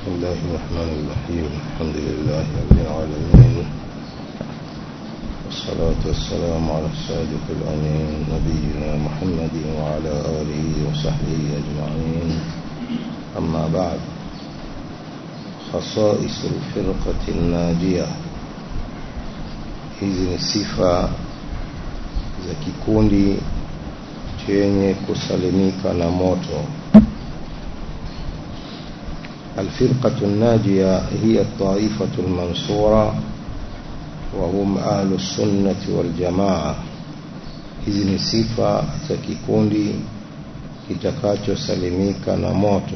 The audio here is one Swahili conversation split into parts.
بسم الله الرحمن الرحيم الحمد لله رب العالمين والصلاة والسلام على الصادق الأمين نبينا محمد وعلى آله وصحبه أجمعين أما بعد خصائص الفرقة الناجية hizi ni sifa za kikundi chenye kusalimika na moto الفرقة الناجية هي الطائفة المنصورة وهم أهل السنة والجماعة hizi ni sifa za kikundi kitakachosalimika na moto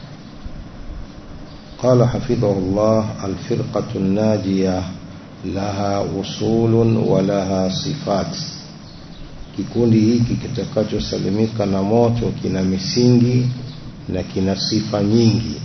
قال حفظه الله الفرقة الناجية لها أصول ولها صفات kikundi hiki kitakachosalimika na moto kina misingi na kina sifa nyingi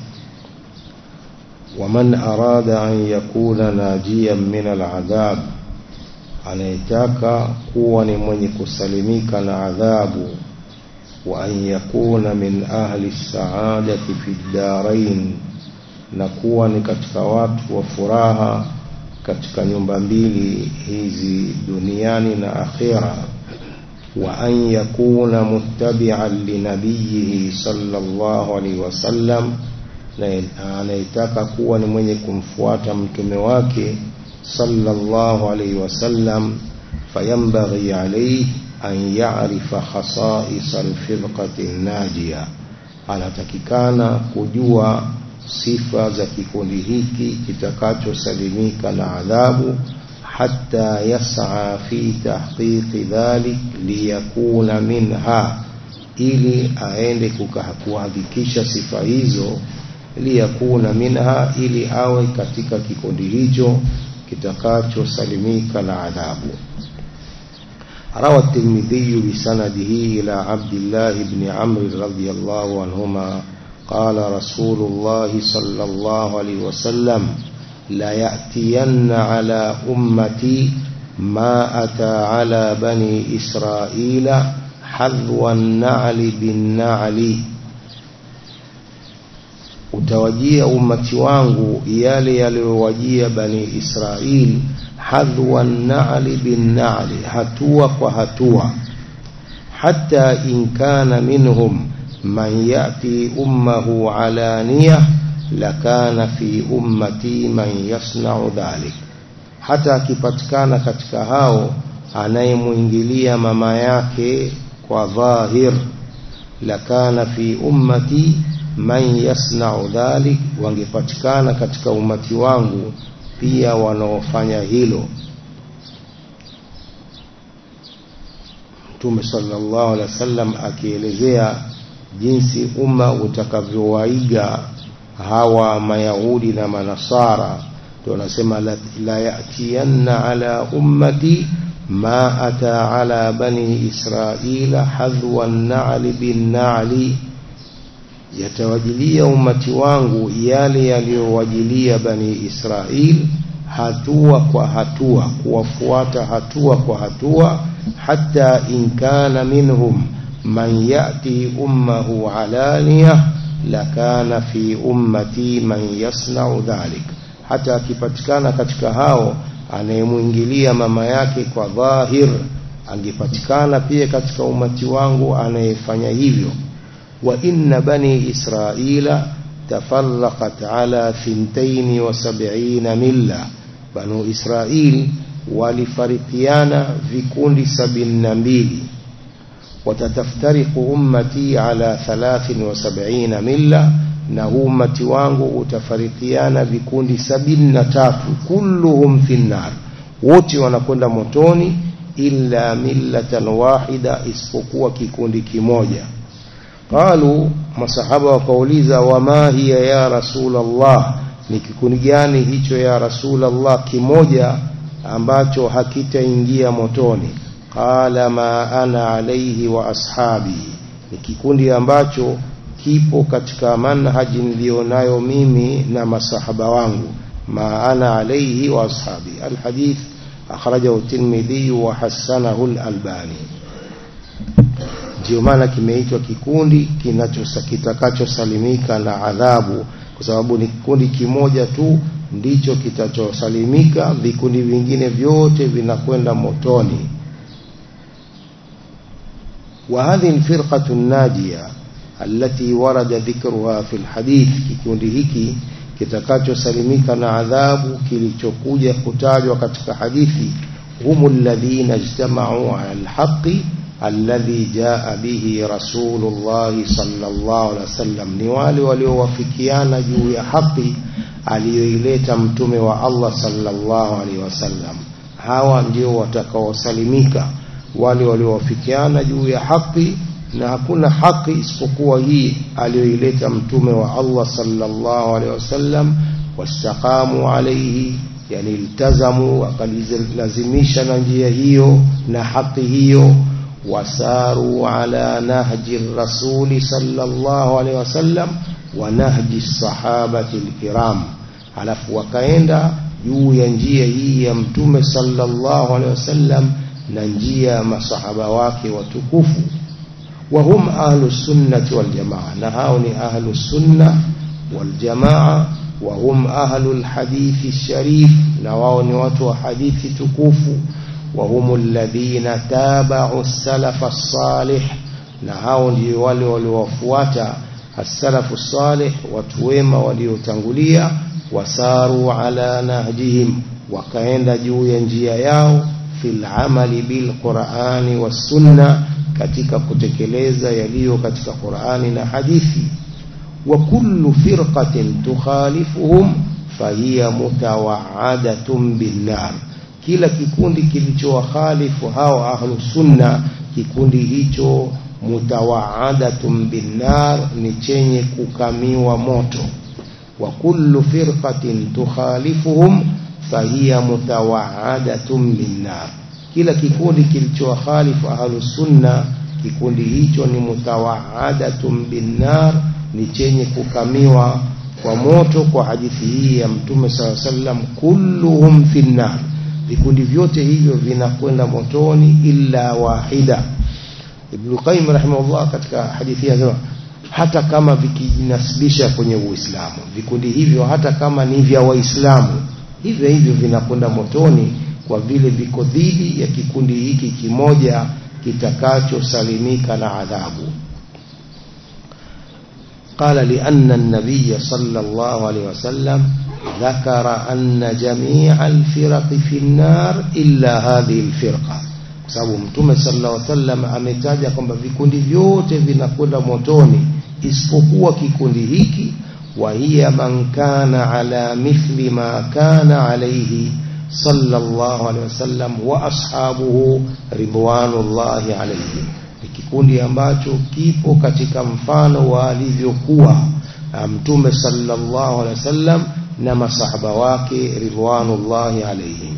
ومن أراد أن يكون ناجيا من العذاب anayetaka kuwa ni mwenye kusalimika na adhabu wa an yakuna min ahli saadati fi ddarain na kuwa ni katika watu wa furaha katika nyumba mbili hizi duniani na akhira wa an yakuna muttabi'an linabiyihi sallallahu alaihi wasallam na anayetaka kuwa ni mwenye kumfuata mtume wake sallallahu alaihi wasallam fayambaghi alayhi an ya'rifa khasa'is alfirqati najia anatakikana kujua sifa za kikundi hiki kitakachosalimika na adhabu hatta yas'a fi tahqiqi dhalik liyakuna minha ili aende kuhakikisha sifa hizo liyakuna minha ili awe katika kikundi hicho kitakachosalimika na adhabu روى الترمذي بسنده إلى عبد الله بن عمرو رضي الله عنهما قال رسول الله صلى الله عليه وسلم لا يأتين على أمتي ما أتى على بني إسرائيل حذو النعل بالنعل utawajia umati wangu yale yaliyowajia bani Israil hadhwa na'li bin na'li hatua kwa hatua hata in kana minhum man yati ummahu alaniya lakana fi ummati man yasna'u dhalik hata akipatikana katika hao anayemwingilia mama yake kwa dhahir lakana fi ummati man yasna'u dhalik wangepatikana katika umati wangu pia wanaofanya hilo Mtume sallallahu alaihi wasallam akielezea jinsi umma utakavyowaiga hawa mayahudi na manasara ndio anasema la, la yatiyanna ala ummati ma ata ala bani israila hadhwa an-na'li bin-na'li yatawajilia umati wangu yale yaliyowajilia bani Israil hatua kwa hatua kuwafuata hatua kwa hatua hata in kana minhum man yati ummahu alaniya lakana fi ummati man yasna'u dhalik hata akipatikana katika hao anayemwingilia mama yake kwa dhahir angepatikana pia katika umati wangu anayefanya hivyo وإن بني إسرائيل تفرقت على ثنتين وسبعين ملة بنو إسرائيل ولفرقيان في كل سبعين نبيل وتتفترق أمتي على ثلاث وسبعين ملة نهومة وانغو utafarikiana vikundi sabini na tatu kulluhum fi nnar wote wanakwenda motoni illa millatan wahida isipokuwa kikundi kimoja qalu masahaba wakauliza wama hiya ya rasulullah ni kikundi gani hicho ya rasulullah kimoja ambacho hakitaingia motoni qala ma ana alaihi wa ashabi ni kikundi ambacho kipo katika manhaji nilionayo mimi na masahaba wangu ma ana alaihi wa ashabi alhadith akhrajahu at-tirmidhi wa hasanahu al-albani ndio maana kimeitwa kikundi kitakachosalimika na adhabu kwa sababu ni kikundi kimoja tu ndicho kitachosalimika vikundi vingine vyote vinakwenda motoni وهذه الفرقة الناجية التي ورد ذكرها في الحديث kikundi hiki kitakachosalimika na adhabu kilichokuja kutajwa katika hadithi هم الذين اجتمعوا على الحق الذي جاء به رسول الله صلى الله عليه وسلم ni wale waliowafikiana juu ya haki aliyoileta mtume wa Allah sallallahu alaihi wasallam hawa ndio watakaosalimika wale waliowafikiana juu ya haki na hakuna haki isipokuwa hii aliyoileta mtume wa Allah sallallahu alaihi wasallam wastaqamu alaihi yani iltazamu wakalilazimisha na njia hiyo na haki hiyo wasaru ala nahji rasuli sallallahu alaihi wasallam wa nahji sahabati alkiram alafu wakaenda juu ya njia hii ya mtume sallallahu alaihi wasallam na njia ya masahaba wake watukufu وهم أهل السنة والجماعة نهاون أهل السنة والجماعة وهم أهل الحديث الشريف نواون وتو حديث تكوف وهم الذين تابعوا السلف الصالح نهاون يولي ولوفواتا السلف الصالح وتويم وليتنغليا وساروا على نهجهم وكاين جو ينجيا ياو في العمل بالقرآن والسنة katika kutekeleza yaliyo katika Qur'ani na hadithi wa kullu firqatin tukhalifuhum fahiya mutawa'adatun binnar kila kikundi kilichowakhalifu hao ahlu sunna kikundi hicho mutawa'adatun binnar ni chenye kukamiwa moto wa kullu firqatin tukhalifuhum fahiya mutawa'adatun binnar kila kikundi kilichowakhalifu ahlus sunna kikundi hicho ni mutawaadatun binnar ni chenye kukamiwa kwa moto kwa hadithi hii ya mtume sala sallam kulluhum finnar vikundi vyote hivyo vinakwenda motoni illa wahida ibn qayyim rahimahullah katika hadithi hii anasema hata kama vikijinasibisha kwenye uislamu vikundi hivyo hata kama ni vya waislamu hivyo hivyo vinakwenda motoni kwa vile viko dhidi ya kikundi hiki kimoja kitakachosalimika na adhabu قال لأن النبي صلى الله عليه وسلم ذكر أن جميع الفرق في النار إلا هذه الفرقة sababu mtume sallallahu alaihi wasallam ametaja kwamba vikundi vyote vinakwenda motoni isipokuwa kikundi hiki wa hiya man kana ala mithli ma kana alayhi صلى الله عليه وسلم واصحابه رضوان الله عليهم ni kikundi ambacho kipo katika mfano wa alivyokuwa mtume sallallahu alaihi wasallam na masahaba wake ridwanullahi alaihim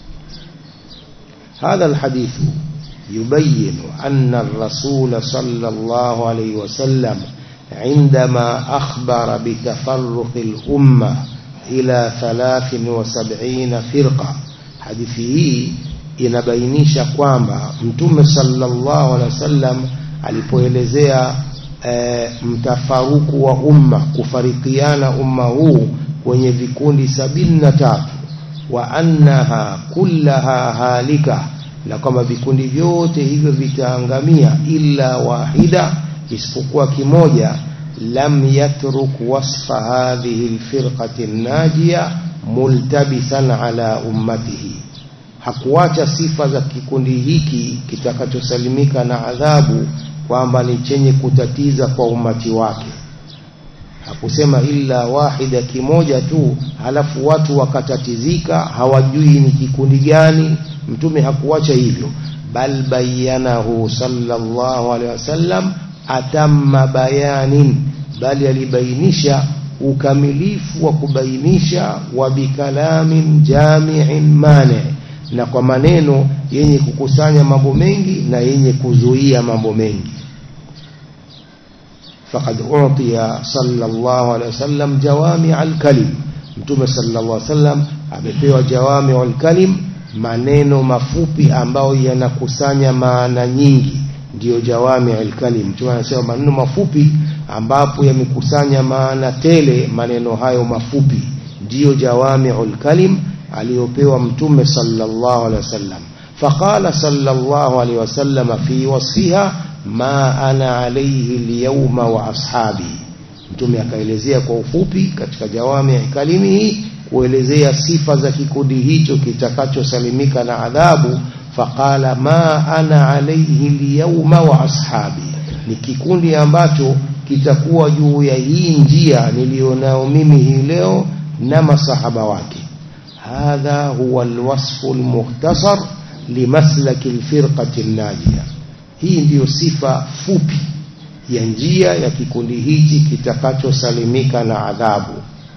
هذا الحديث يبين أن الرسول صلى الله عليه وسلم عندما أخبر بتفرق الأمة ila 73 firqa hadithi hii inabainisha kwamba mtume sallallahu alaihi wasallam alipoelezea e, mtafaruku wa umma kufarikiana umma huu kwenye vikundi sabini na tatu wa annaha kullaha halika na kwamba vikundi vyote hivyo vitaangamia illa wahida isipokuwa kimoja لم يترك وصف هذه الفرقة الناجية ملتبسا على أمته hakuacha sifa za kikundi hiki kitakachosalimika na adhabu kwamba ni chenye kutatiza kwa umati wake hakusema illa wahida kimoja tu halafu watu wakatatizika hawajui ni kikundi gani mtume hakuacha hivyo bal bayanahu sallallahu alaihi wasallam atamma bayanin bali alibainisha ukamilifu wa kubainisha wa bikalamin jami'in mane na kwa maneno yenye kukusanya mambo mengi na yenye kuzuia mambo mengi faqad utiya sallallahu alaihi wasallam jawami al-kalim mtume sallallahu alaihi wasallam amepewa jawami al-kalim maneno mafupi ambayo yanakusanya maana nyingi ndiyo jawami alkalim mtume anasema maneno mafupi ambapo yamekusanya maana tele maneno hayo mafupi ndiyo jawami alkalim aliyopewa mtume sallallahu alaihi wasallam فقال صلى الله عليه وسلم في وصفها ما أنا عليه اليوم وأصحابي mtume akaelezea kwa ufupi katika jawami kalimihi kuelezea sifa za kikundi hicho kitakachosalimika na adhabu faqala ma ana alayhi alyawma wa ashabi ni kikundi ambacho kitakuwa juu ya hii njia nilionao mimi hii leo na masahaba wake hadha huwa alwasfu almukhtasar limaslaki alfirqati najia hii ndiyo sifa fupi ya njia ya kikundi hichi kitakachosalimika na adhabu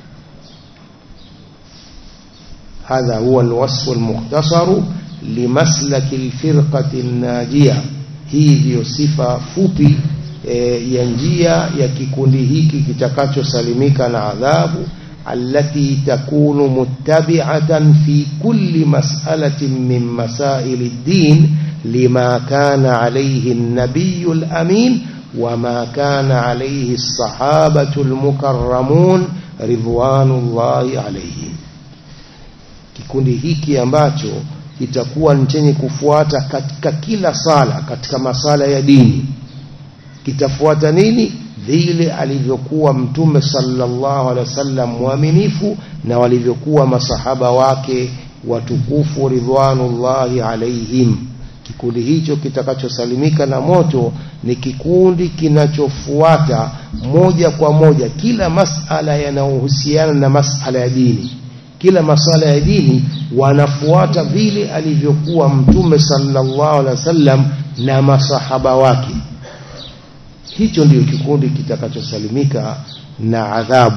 هذا هو الوصف المختصر لمسلك الفرقة الناجية hii ndiyo sifa fupi e, ya njia ya kikundi hiki kitakachosalimika na adhabu التي تكون متبعة في كل مسألة من مسائل الدين لما كان عليه النبي الأمين وما كان عليه الصحابة المكرمون رضوان الله عليهم kikundi hiki ambacho kitakuwa ni chenye kufuata katika kila sala katika masala ya dini kitafuata nini vile alivyokuwa mtume sallallahu alaihi wasallam mwaminifu na walivyokuwa masahaba wake watukufu ridwanullahi alaihim kikundi hicho kitakachosalimika na moto ni kikundi kinachofuata moja kwa moja kila masala yanayohusiana na masala ya dini kila masala ya dini wanafuata vile alivyokuwa mtume sallallahu alaihi wasallam na masahaba wake hicho ndiyo kikundi kitakachosalimika na adhabu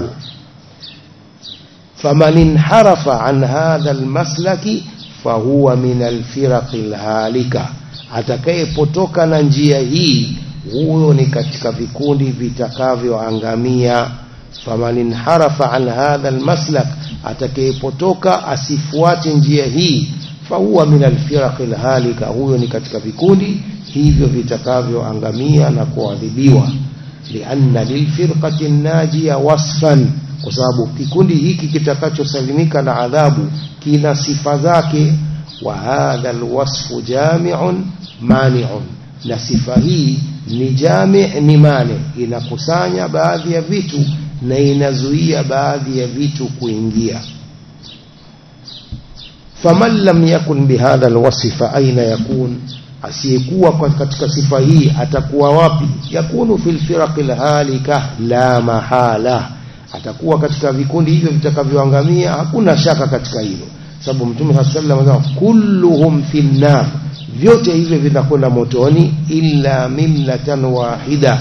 faman inharafa an hadha almaslaki fahuwa min alfiraqi alhalika atakayepotoka na njia hii huyo ni katika vikundi vitakavyoangamia faman inharafa an hadha almaslak atakayepotoka asifuate njia hii fahuwa min alfiraqi alhalika huyo ni katika vikundi hivyo vitakavyoangamia na kuadhibiwa lianna lilfirqati najia wasfan kwa sababu kikundi hiki kitakachosalimika na adhabu kina sifa zake wa hadha alwasfu jami'un mani'un na sifa hii ni jami' ni mane inakusanya baadhi ya vitu na inazuia baadhi ya vitu kuingia faman lam yakun bihadha alwasf fa aina yakun asiyekuwa katika sifa hii atakuwa wapi yakunu fil firaqil halika la mahala atakuwa katika vikundi hivyo vitakavyoangamia hakuna shaka katika hilo sababu mtume sallallahu alaihi wasallam kulluhum finnar vyote hivyo vinakwenda motoni illa millatan wahida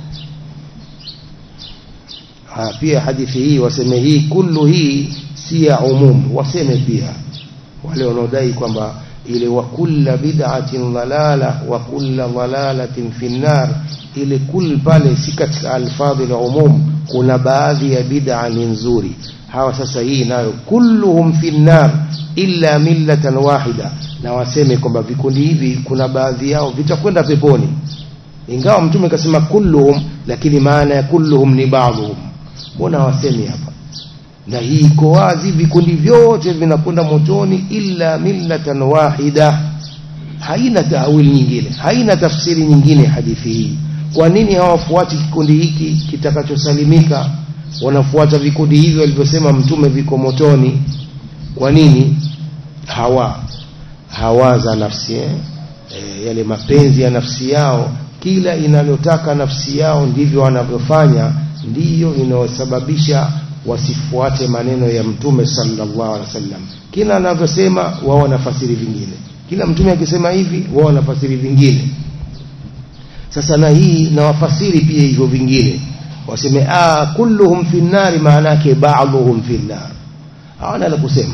ha, pia hadithi hii waseme hii kullu hii si ya umum waseme pia wale wanaodai kwamba ile wa kulla bid'atin dhalala wa kulla dhalalatin fi nar ile kul pale si katika alfadhi la umum kuna baadhi ya bid'a ni nzuri hawa sasa hii nayo kulluhum fi nar illa millatan wahida na waseme kwamba vikundi hivi kuna baadhi yao vitakwenda peponi ingawa mtume kasema kulluhum lakini maana ya kulluhum ni baadhuhum mbona wasemi hapa na hii iko wazi vikundi vyote vinakwenda motoni illa millatan wahida haina taawili nyingine haina tafsiri nyingine hadithi hii kwa nini hawafuati kikundi hiki kitakachosalimika wanafuata vikundi hivyo walivyosema mtume viko motoni kwa nini hawa hawa za nafsi eh? E, yale mapenzi ya nafsi yao kila inalotaka nafsi yao ndivyo wanavyofanya ndiyo inayosababisha wasifuate maneno ya mtume sallallahu alaihi wasallam kila anavyosema wao wanafasiri vingine kila mtume akisema hivi wao wanafasiri vingine sasa na hii na wafasiri pia hivyo vingine waseme ah kulluhum fi nnari maana yake ba'dhuhum fi nnar hawana la kusema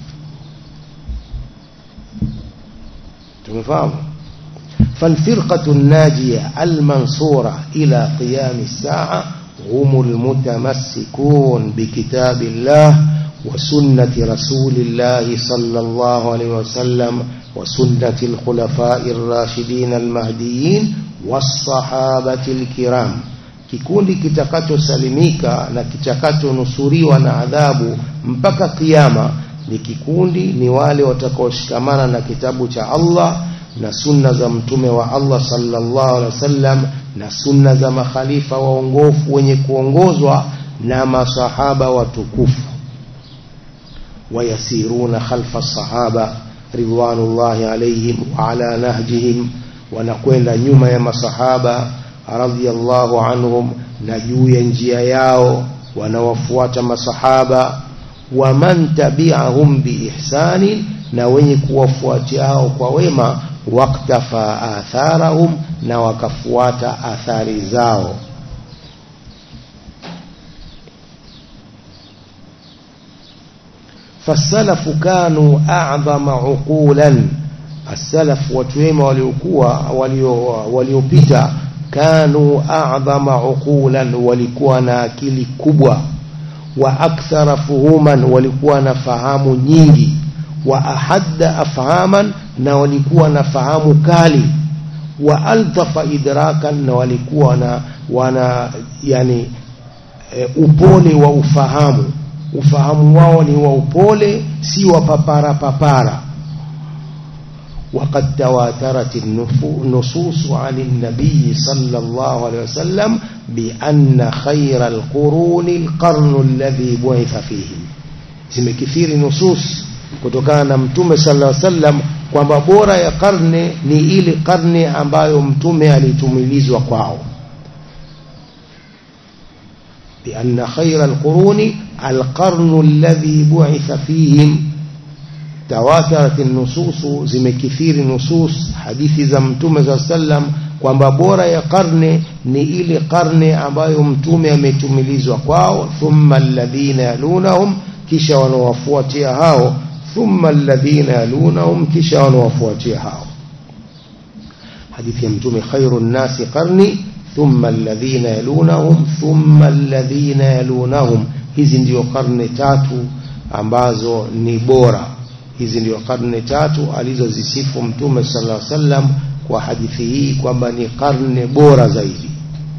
tumefahamu فالفرقة الناجية المنصورة إلى قيام الساعة هم المتمسكون بكتاب الله وسنة رسول الله صلى الله عليه وسلم وسنة الخلفاء الراشدين المهديين والصحابة الكرام kikundi kitakachosalimika na kitakachonusuriwa na adhabu mpaka kiyama ni kikundi ni wale watakaoshikamana na kitabu cha Allah na sunna za mtume wa Allah sallallahu alaihi wasallam na sunna za makhalifa waongofu wenye kuongozwa na masahaba watukufu wayasiruna khalfa sahaba ridwanullahi alaihim wa ala nahjihim wanakwenda nyuma ya masahaba radhiyallahu anhum na juu ya njia yao wanawafuata masahaba wa man tabi'ahum biihsanin na wenye kuwafuatia hao kwa wema waktafa atharahum na wakafuata athari zao فالسلف كانوا أعظم عقولا السلف وتويما waliokuwa waliopita كانوا أعظم عقولا walikuwa na akili kubwa wa akthara fuhuman walikuwa na fahamu nyingi wa ahadda afhaman na walikuwa na fahamu kali wa altafa idrakan na walikuwa na wana yani e, upole wa ufahamu ufahamu wao ni wa upole si wa papara papara وقد تواترت النصوص عن النبي صلى الله عليه وسلم بأن خير القرون القرن الذي بعث فيهم zimekithiri nusus kutokana na mtume sallallahu alaihi wasallam kwamba bora ya karne ni ile karne ambayo mtume alitumilizwa kwao بأن خير القرون القرن الذي بعث فيهم تواترت النصوص zimekithiri nusus hadithi za mtume za sallam kwamba bora ya karne ni ile karne ambayo mtume ametumilizwa kwao thumma alladhina yalunahum kisha wanawafuatia hao thumma alladhina yalunahum kisha wanawafuatia hao hadithi ya mtume khairun nasi qarni thumma alladhina yalunahum thumma alladhina yalunahum hizi ndio karne tatu ambazo ni bora hizi ndio karne tatu alizozisifu mtume sallallahu alaihi wasallam kwa hadithi hii kwamba ni karne bora zaidi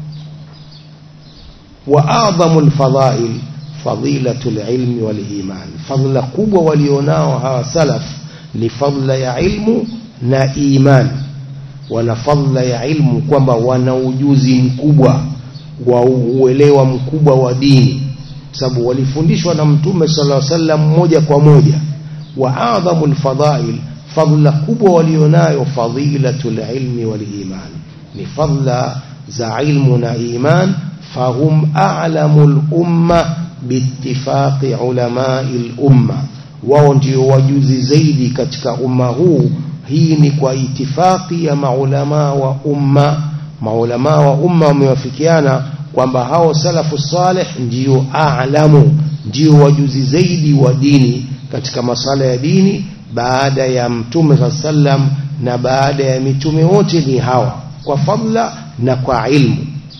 wa a'dhamu alfadha'il fadilatu alilmi waliman fadla kubwa walionao hawa salaf ni fadla ya ilmu na iman wana fadla ya ilmu kwamba wana ujuzi mkubwa wa uelewa mkubwa wa dini sababu walifundishwa na mtume sallallahu alaihi wasallam moja kwa moja wa adhamu alfadhail fadla kubwa walionayo fadilatul ilmi wal iman ni fadla za ilmu na iman fahum a'lamul umma biittifaqi ulama'il umma wao ndio wajuzi zaidi katika umma huu hii ni kwa itifaki ya maulama wa umma maulama wa umma wamewafikiana kwamba hao salafu salih ndio a'lamu ndio wajuzi zaidi wa dini katika masala ya dini baada ya mtume sallam na baada ya mitume wote ni hawa kwa fadla na kwa ilmu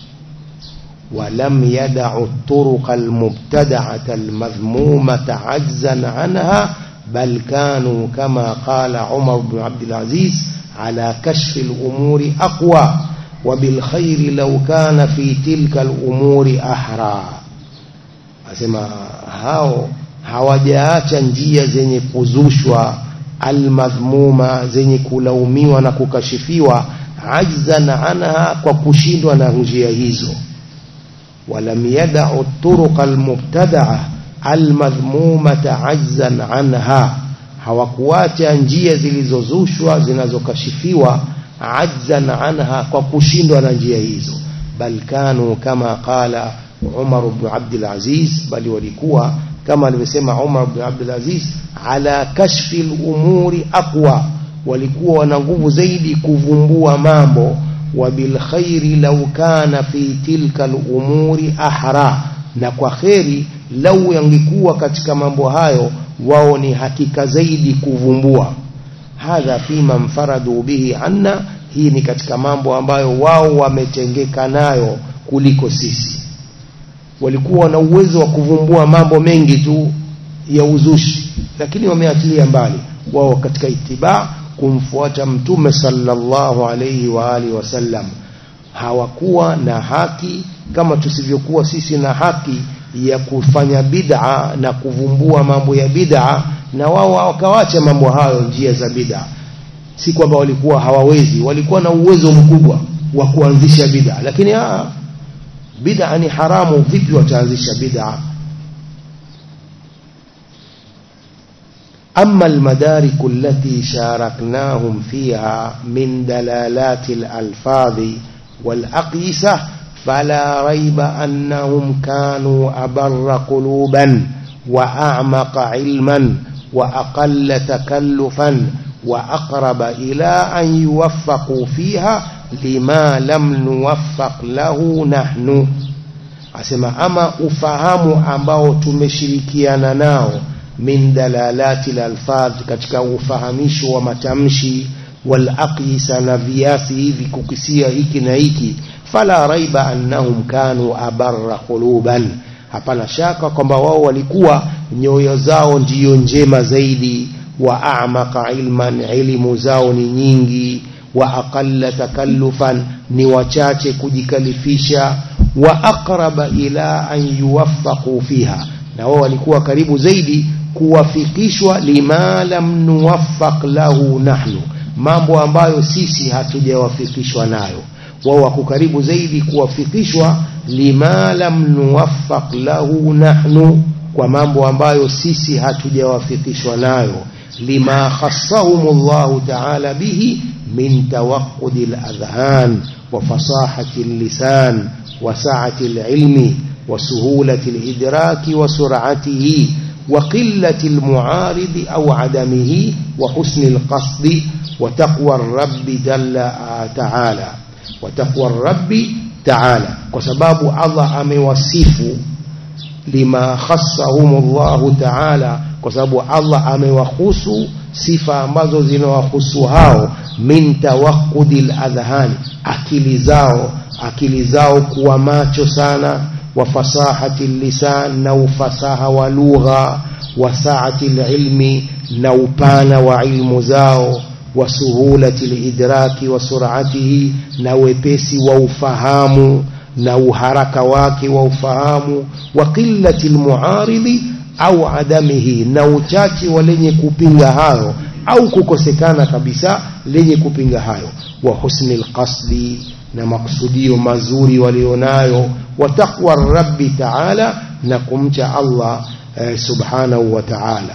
ولم يدعوا الطرق المبتدعة المذمومة عجزا عنها بل كانوا كما قال عمر بن عبد العزيز على كشف الأمور أقوى وبالخير لو كان في تلك الأمور أحرى أسمى هاو hawajaacha njia zenye kuzushwa almadhmuma zenye kulaumiwa na kukashifiwa ajzan anha kwa kushindwa na njia hizo walam yadau turuq almubtadaa almadhmumata ajzan anha hawakuacha njia zilizozushwa zinazokashifiwa ajzan anha kwa kushindwa na njia hizo bal kanu kama qala Umar ibn Abdul Aziz bali walikuwa kama alivyosema Umar ibn Abdul Aziz ala kashfi al-umuri aqwa walikuwa wana nguvu zaidi kuvumbua mambo wa bil khairi law kana fi tilka al-umuri ahra na kwa kheri lau yangekuwa katika mambo hayo wao ni hakika zaidi kuvumbua hadha fima mfaradu bihi anna hii ni katika mambo ambayo wao wametengeka nayo kuliko sisi walikuwa na uwezo wa kuvumbua mambo mengi tu ya uzushi lakini wameachilia mbali wao katika itibaa kumfuata mtume sallallahu alayhi wa alihi wasallam hawakuwa na haki kama tusivyokuwa sisi na haki ya kufanya bid'a na kuvumbua mambo ya bid'a na wao wakawacha mambo hayo njia za bid'a si kwamba walikuwa hawawezi walikuwa na uwezo mkubwa wa kuanzisha bid'a lakini aa bid'a ni haramu vipi wataanzisha bid'a أما المدارك التي شاركناهم فيها من دلالات الألفاظ والأقيسة فلا ريب أنهم كانوا أبر قلوبا وأعمق علما وأقل تكلفا وأقرب إلى أن يوفقوا فيها لما لم نوفق له نحن asema ama ufahamu ambao tumeshirikiana nao min dalalati lalfadh katika ufahamisho wa matamshi walaqisa na viasi hivi kukisia hiki na hiki fala raiba annahum kanu abarra quluban hapana shaka kwamba wao walikuwa nyoyo zao ndiyo njema zaidi wa a'maqa ilman ilmu zao ni nyingi wa aqalla takallufan ni wachache kujikalifisha wa aqraba ila an yuwaffaqu fiha na wao walikuwa karibu zaidi kuwafikishwa lima lam nuwaffaq lahu nahnu mambo ambayo sisi hatujawafikishwa nayo wao wako karibu zaidi kuwafikishwa lima lam nuwaffaq lahu nahnu kwa mambo ambayo sisi hatujawafikishwa nayo lima khassahum Allah ta'ala bihi min tawaqqudi al-adhan wa fasahati al-lisan wa sa'ati al-ilmi wa suhulati al-idraki wa sur'atihi وقلة المعارض أو عدمه وحسن القصد وتقوى الرب جل تعالى وتقوى الرب تعالى وسباب الله أموصف لما خصهم الله تعالى وسباب الله أموخص sifa ambazo zinawahusu hao min tawaqqudi al-adhhan akili zao akili zao kuwa macho sana وفصاحة اللسان نو فصاحة ولغة وسعة العلم نو بان وعلم زاو وسهولة الإدراك وسرعته نو بيسي ووفهام نو حركة واكي ووفهام وقلة المعارض أو عدمه نو تاتي ولن كوبينغا هاو au kukosekana kabisa lenye kupinga hayo wa husni alqasdi na makusudio mazuri walionayo wa taqwa rabbi taala na kumcha Allah eh, subhanahu wa taala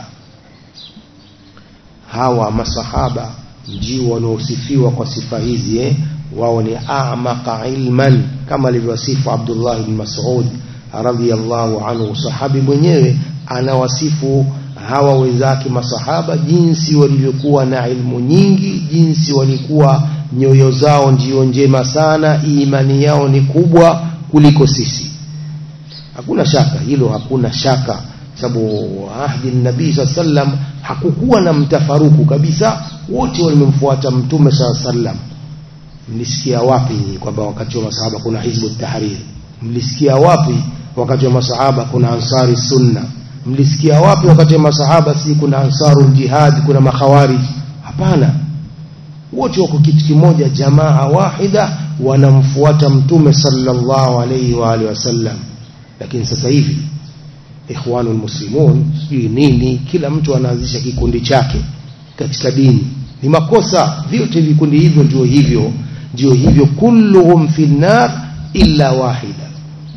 hawa masahaba ndio wanaosifiwa kwa sifa hizi eh? wao ni a'maqa ilman kama alivyosifu Abdullah ibn Mas'ud radhiyallahu anhu sahabi mwenyewe anawasifu hawa wenzake masahaba jinsi walivyokuwa na ilmu nyingi jinsi walikuwa nyoyo zao ndio njema sana imani yao ni kubwa kuliko sisi hakuna shaka hilo hakuna shaka sababu ahdi nabii saa sallam hakukuwa na mtafaruku kabisa wote walimemfuata mtume saa sallam mlisikia wapi kwamba wakati wa masahaba kuna hizbu tahrir mlisikia wapi wakati wa masahaba kuna ansari sunna mlisikia wapi wakati wa masahaba si kuna ansaru jihad kuna makhawarij hapana wote wako kitu kimoja jamaa wahida wanamfuata mtume sallallahu alayhi wa alihi wasallam lakini sasa hivi ikhwanul muslimun sijui nini kila mtu anaanzisha kikundi chake katika dini ni makosa vyote vikundi hivyo ndio hivyo ndio hivyo kulluhum fi nar illa wahida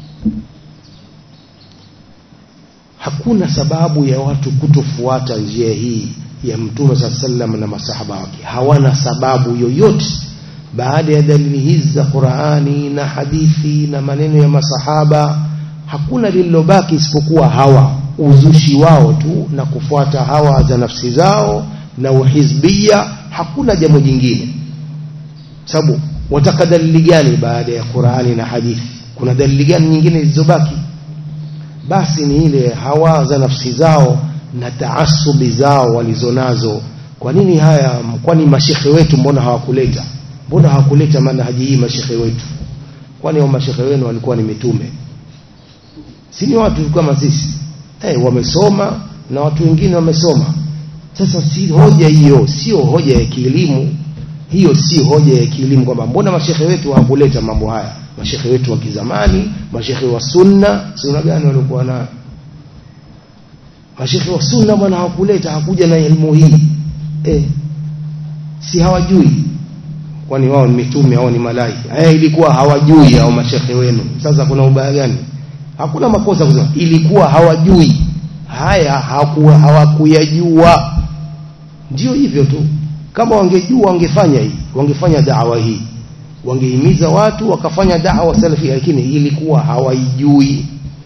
hakuna sababu ya watu kutofuata njia hii ya mtume saa sallam na masahaba wake hawana sababu yoyote baada ya dalili hizi za Qur'ani na hadithi na maneno ya masahaba hakuna lililobaki isipokuwa hawa uzushi wao tu na kufuata hawa za nafsi zao na uhizbia hakuna jambo jingine sababu wataka dalili gani baada ya Qur'ani na hadithi kuna dalili gani nyingine zilizobaki basi ni ile hawa za nafsi zao na taasubi zao walizonazo kwa nini haya kwani mashekhe wetu mbona hawakuleta mbona hawakuleta manhaji hii mashekhe wetu kwani hao mashekhe wenu walikuwa ni mitume si ni watu kama sisi eh wamesoma na watu wengine wamesoma sasa si hoja hiyo sio hoja ya kielimu hiyo si hoja ya kielimu kwamba mbona mashekhe wetu hawakuleta mambo haya mashekhe wetu wa kizamani mashekhe wa sunna sunna gani walikuwa nayo mashekhe wa sunna bwana hawakuleta hakuja na elimu hii eh si hawajui kwani wao ni mitume au ni malaika haya ilikuwa hawajui au mashekhe wenu sasa kuna ubaya gani hakuna makosa kusema ilikuwa hawajui haya hawakuyajua ndio hivyo tu kama wangejua wangefanya hii wangefanya dawa hii wangehimiza watu wakafanya dawa salafi lakini ilikuwa hawaijui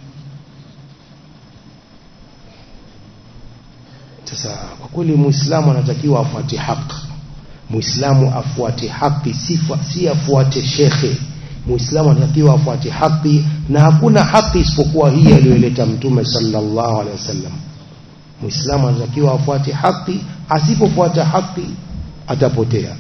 sasa kwa kweli muislamu anatakiwa afuate haki muislamu afuate haki sifa si afuate shekhe muislamu anatakiwa afuate haki na hakuna haki isipokuwa hii aliyoleta mtume sallallahu alaihi wasallam muislamu anatakiwa afuate haki asipofuata haki atapotea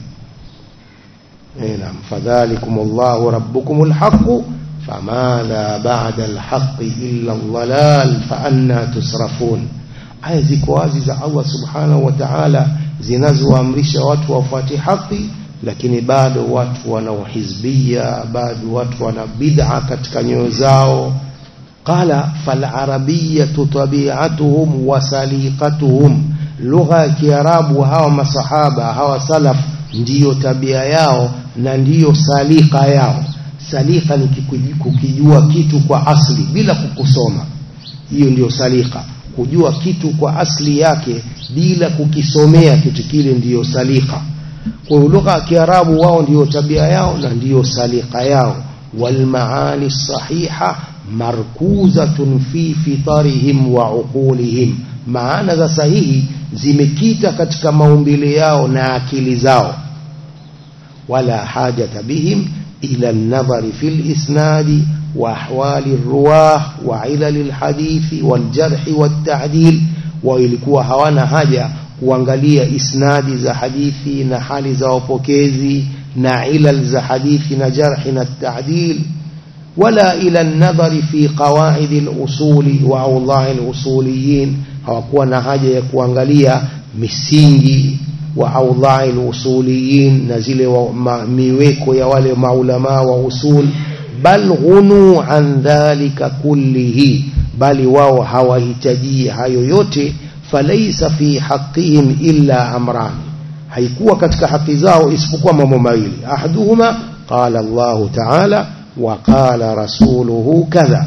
naam fadhalikum Allahu rabbukumul haqq famadha ba'da al-haqqi illa ad-dhalal fa anna tusrafun aya ziko wazi za Allah subhanahu wa ta'ala zinazoamrisha watu wafuate haki lakini bado watu wana uhizbia bado watu wana bid'a katika nyoyo zao qala fal arabiyyatu tabi'atuhum wa saliqatuhum lugha ya kiarabu hawa masahaba hawa salaf ndiyo tabia yao na ndiyo salika yao salika ni kukijua kitu kwa asli bila kukusoma hiyo ndiyo salika kujua kitu kwa asli yake bila kukisomea kitu kile ndiyo salika kwa lugha ya kiarabu wao ndiyo tabia yao na ndiyo salika yao walmaani sahiha markuzatun fi fitarihim wa uqulihim maana za sahihi zimekita katika maumbile yao na akili zao wala hajata bihim ila an-nadhari fil isnadi wa ahwali ar-ruwah wa ilal al-hadithi wal jarh wat ta'dil wa ilikuwa hawana haja kuangalia isnadi za hadithi na hali za wapokezi na ilal za hadithi na jarh na ta'dil wala ila an-nadhari fi qawaid al-usuli wa awdha' al-usuliyin hawakuwa na haja ya kuangalia misingi wa awdha'i al-usuliyin na zile miweko ya wale maulama wa usul bal ghunu an dhalika kullihi bali wao hawahitaji hayo yote falaysa fi haqqihim illa amran haikuwa katika haki zao isipokuwa mambo mawili ahaduhuma qala Allah ta'ala wa qala rasuluhu kadha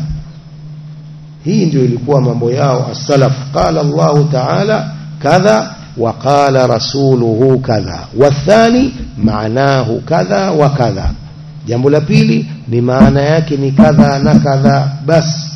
hii ndio ilikuwa mambo yao as-salaf qala Allah ta'ala kadha wa qala rasuluhu kadha wathani maanahu kadha wa kadha jambo la pili ni maana yake ni kadha na kadha bas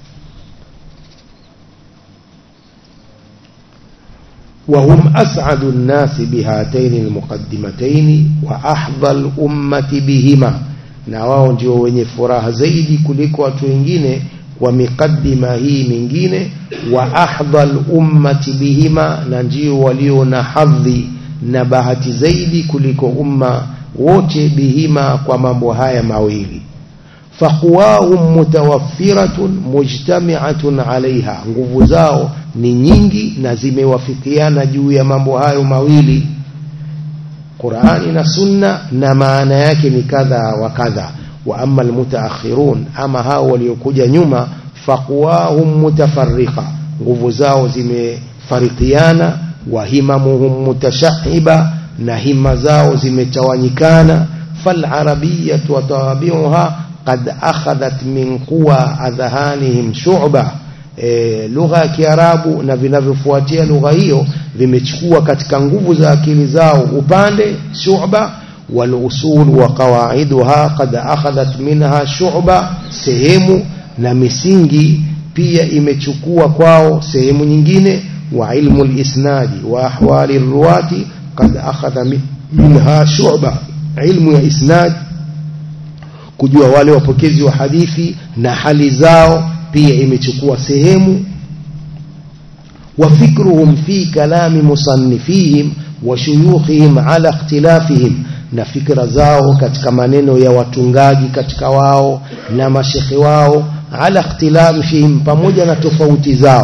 وهم أسعد الناس بهاتين المقدمتين وأحظى الأمة بهما na wao ndio wenye furaha zaidi kuliko watu wengine wa miqaddima hii mingine wa ahdhal ummati bihima na ndio walio na hadhi na bahati zaidi kuliko umma wote bihima kwa mambo haya mawili faqwahum mutawaffiratun mujtami'atun alaiha nguvu zao ni nyingi na zimewafikiana juu ya mambo hayo mawili Qur'ani na Sunna na maana yake ni kadha wa kadha wa amma almutaakhirun ama hao waliokuja nyuma faqwahum mutafarriqa nguvu zao zimefarikiana wa himamuhum mutashahiba na hima zao zimetawanyikana fal arabiyyatu wa tawabi'uha qad akhadhat min quwa adhanihim shu'ba e, lugha ya Kiarabu na vinavyofuatia lugha hiyo vimechukua katika nguvu za akili zao upande shu'ba wal usul wa qawaiduha qad akhadhat minha shu'ba sehemu na misingi pia imechukua kwao sehemu nyingine wa ilmu al-isnadi wa ahwali ruwati qad akhadha minha shu'ba ilmu ya isnad kujua wale wapokezi wa hadithi na hali zao pia imechukua sehemu wa fikruhum fi kalami musannifihim wa shuyukhihim ala ikhtilafihim na fikra zao katika maneno ya watungaji katika wao na mashekhe wao ala ikhtilafihim pamoja na tofauti zao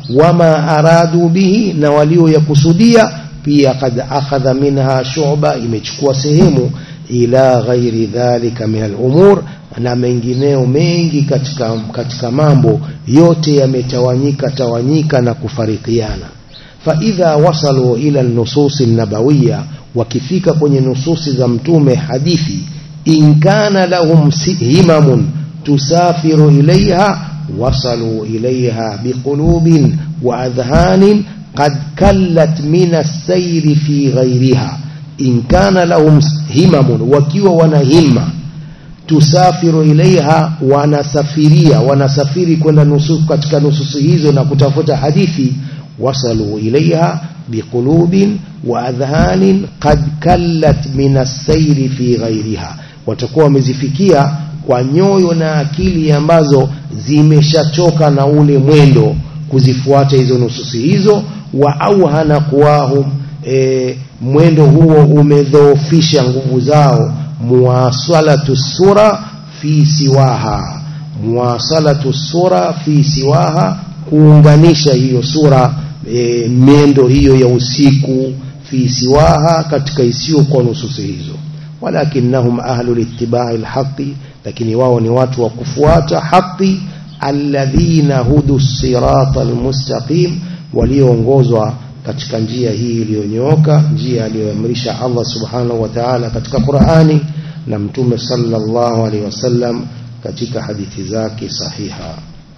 wama aradu bihi na walioyakusudia pia kad akhadha minha shuba imechukua sehemu ila ghairi dhalika min al-umur na mengineo mengi katika, katika mambo yote yametawanyika tawanyika na kufarikiana faidha wasalu ila nususi nabawiya wakifika kwenye nususi za mtume hadithi in kana lahum himamun tusafiru ilaiha wasalu ilaiha biqulubin wa adhanin qad kallat min as-sayri fi ghairiha in kana lahum himamun wakiwa wana himma tusafiru ilaiha wanasafiria wanasafiri kwenda nusu katika nususi hizo na kutafuta hadithi wasalu ilaiha biqulubin wa adhanin qad kallat min as-sayri fi ghairiha watakuwa wamezifikia kwa nyoyo na akili ambazo zimeshachoka na ule mwendo kuzifuata hizo nususi hizo wa auhana kuwahum e, mwendo huo umedhoofisha nguvu zao muwasalatu sura fi siwaha muwasalatu sura fi siwaha kuunganisha hiyo sura e, miendo hiyo ya usiku fi siwaha katika isiyo kwa nususi hizo walakinnahum ahlu littibai lhaqi lakini wao ni watu wa kufuata haqi alladhina hudu sirata almustaqim walioongozwa katika njia hii iliyonyooka njia aliyoamrisha Allah subhanahu wa ta'ala katika Qur'ani na mtume sallallahu alaihi wasallam katika hadithi zake sahiha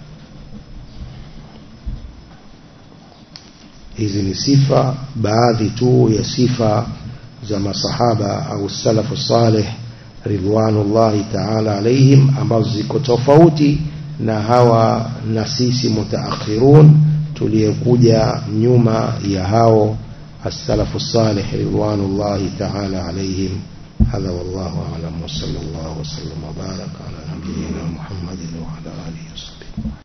hizi ni sifa baadhi tu ya sifa za masahaba au salafu salih ridwanullahi ta'ala alaihim ambazo ziko tofauti na hawa na sisi mutaakhirun tuliyekuja nyuma ya hao السلف الصالح رضوان الله تعالى عليهم هذا والله أعلم وصلى الله وسلم وبارك على نبينا محمد وعلى آله وصحبه